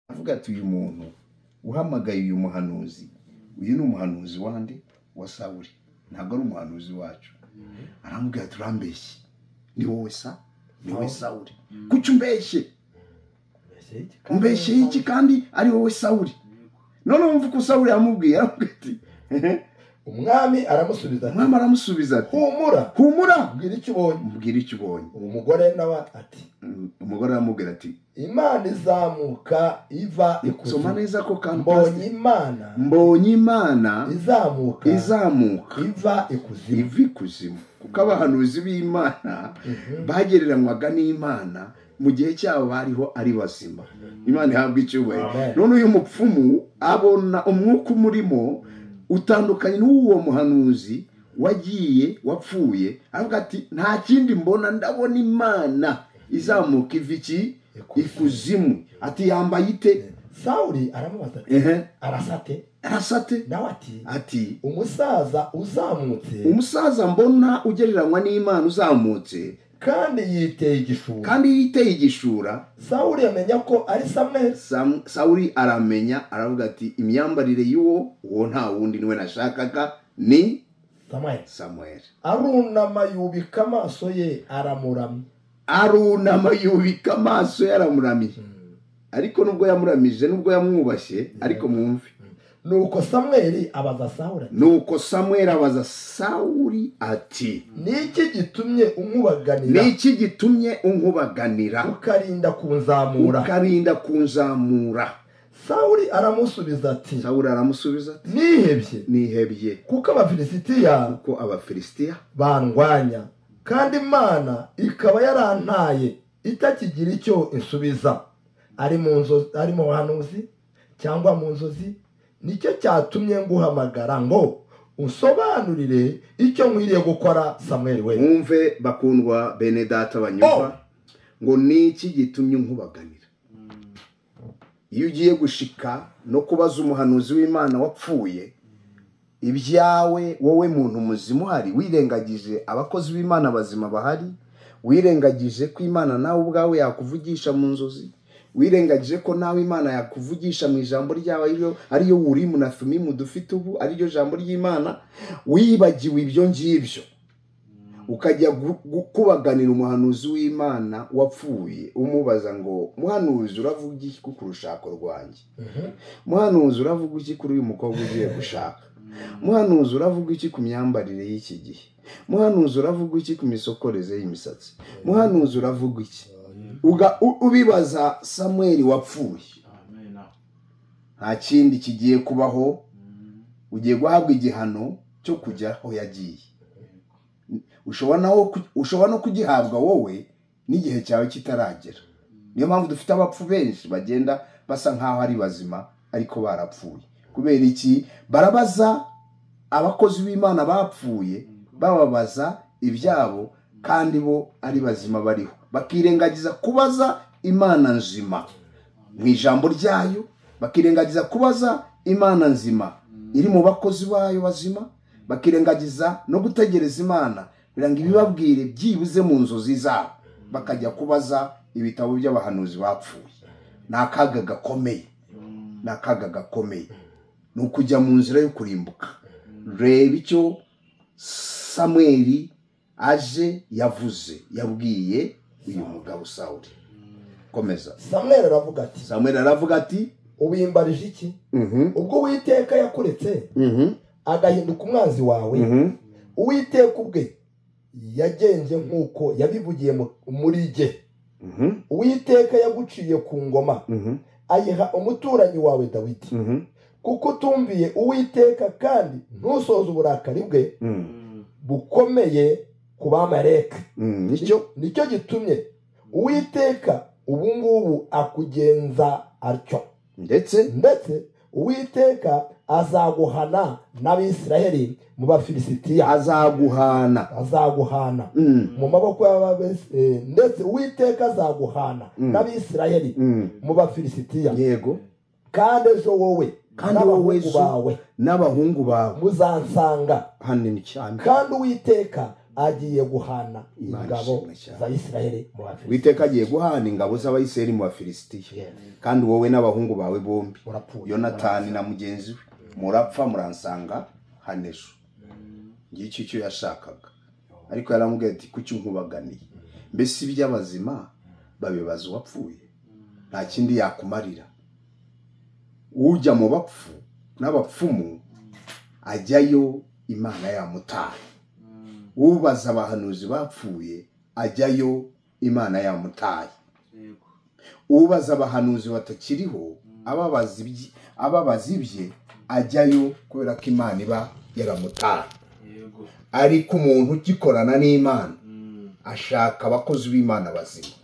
avuga ati uyu muntu uhamagaye uyu muhanuzi uyu ni umuhanuzi wande wa sawuri ntabwo ari umuhanuzi wacu arambwira ati urambeshye ni wowe sa ni wowe sawuri kuki umbeshye mbeshye iki kandi ari wowe sawuri none wumva uko sawuri yamubwiye aramubwira ati umwami aramusubiza ati umwami aramusubiza ati humura humura mbwira icyo ubonye mbwira icyo ubonye uwo mugore nawe ati umugore aramubwira ati imana izamuka iva soma ikuzimu neza ko kandi mbonye imana mbonye imana izamuka izamuka iva ikuzimu iva ikuzimu kuko abahanuzi b'imana bagereranywaga n'imana mu gihe cyabo bariho ari bazima imana ihabwa icyubahiro Amen. none uyu mupfumu abona umwuka umurimo utandukanye n'uwo muhanuzi wagiye wapfuye aravuga ati nta kindi mbona ndabona imana izamuka iva iki Ikuzimu." ikuzimu ati yambaye ite sawuri aramubaza ati ehe arasate arasate nawe ati ati umusaza uzamutse umusaza mbona ugereranywa n'imana uzamutse kandi yiteye igishura kandi yiteye igishura sawuri amenya ko ari samweli Sam- sawuli aramenya aravuga ati imyambarire y'uwo uwo nta wundi niwe nashakaga ni samweli samuel arunama yubika amaso ye aramuramya arunama yubika amaso ye aramuramije ariko nubwo yamuramije nubwo yamwubashye ariko mwumve nuko samweli abaza sawuri ati nuko samuel abaza sawuli ati niki gitumye umubaganira ni iki gitumye unkubaganira ukarinda kunzamura ukarinda kunzamura sawuri aramusubiza ati sawuli aramusubiza ati nihebye nihebye kuko abafilisitiya ko abafilisitiya bandwanya kandi imana ikaba yarantaye itakigira icyo isubiza ari mu nzo- ari mu buhanuzi cyangwa mu nzozi nicyo cyatumye nguhamagara ngo usobanurire icyo nkwiriye gukora samweli we mwumve bakundwa bene data banyumva ngo ni iki gitumye nkubaganira iyo ugiye gushika no kubaza umuhanuzi w'imana wapfuye ibyawe wowe muntu muzima uhari wirengagije abakozi b'imana bazima bahari wirengagije ko imana nawe ubwawe yakuvugisha mu nzozi wirengagije ko nawe imana yakuvugisha mu ijambo ryawe ariyo ariyo wurimu na thumimu dufite ubu ariryo jambo ry'imana wibagiwe ibyo ngibyo ukajya gu- gu- kubaganira umuhanuzi w'imana wapfuye umubaza ngo muhanuzi uravuga iki ku rushako rwanjye muhanuzi uravuga iki kuri uyu mukobwa ugiye gushaka muhanuzi uravuga iki ku myambarire y'iki gihe muhanuzi uravuga iki ku misokoreze y'imisatsi muhanuzi uravuga iki Uga- u- ubibaza samweli wapfuye nta kindi kigiye kubaho ugiye guhabwa igihano cyo kujya aho yagiye ushobora nawo ku- ushobora no kugihabwa wowe n'igihe cyawe kitaragera niyo mpamvu dufite abapfu benshi bagenda basa nk'aho ari bazima ariko barapfuye kubera iki barabaza abakozi b'imana bapfuye bababaza ibyabo kandi bo ari bazima bariho bakirengagiza kubaza imana nzima mu ijambo ryayo bakirengagiza kubaza imana nzima iri mu bakozi bayo bazima bakirengagiza no gutegereza imana kugira ngo ibibabwire byibuze mu nzozi zabo bakajya kubaza ibitabo by'abahanuzi bapfuye ni akaga gakomeye ni akaga gakomeye ni ukujya mu nzira yo kurimbuka reba icyo samweli aje yavuze yabwiye uyu mugabo sawuri komeza samweli aravuga ati samweli aravuga ati ubimbarije iki mhm ubwo uwiteka yakuretse mhm agahinduka umwanzi wawe mhm uwiteka ubwe yagenje nk'uko yabivugiye mu- muri jye mhm uwiteka yaguciye ku ngoma mhm ayiha umuturanyi wawe dawidi mhm kuko utumviye uwiteka kandi ntusoze uburakari bwe mhm bukomeye ku bamareka Mm, nicyo nicyo gitumye uwiteka ubu ngubu akugenza atyo ndetse ndetse uwiteka azaguhana n'abisiraheli mu bafilisitiya azaguhana azaguhana Mm, mu maboko y'ababesi eh, ndetse uwiteka azaguhana Mm. n'abisirayeli mm. mu bafilisitiya yego kandi ejo wowe Kandi wowe n'abahungu ejo- bawe n'abahungu bawe muzansanga hanini cyane kandi uwiteka agiye guhana Imana ingabo ishimwe cyane. za isiraheli mu bafilisiti witeka agiye guhana ingabo z'abayiseri mu bafilisitiya Yes. kandi wowe n'abahungu bawe bombi Murapfuye. yonatani na mugenzi we murapfa muransanga hano ejo ngicyo icyo yashakaga ariko yaramubwira ati kuki nkubaganiye mbese iby'abazima babibaza uwapfuye nta kindi yakumarira ujya mu bapfu n'abapfumu ajyayo imana yamutaye ubaza abahanuzi bapfuye ajyayo imana yamutaye ubaza abahanuzi batakiriho ababaza ibye- ababaza ibye ajyayo kubera ko imana iba yaramutaye yego ariko umuntu ugikorana n'imana Mm. ashaka abakozi b'imana bazima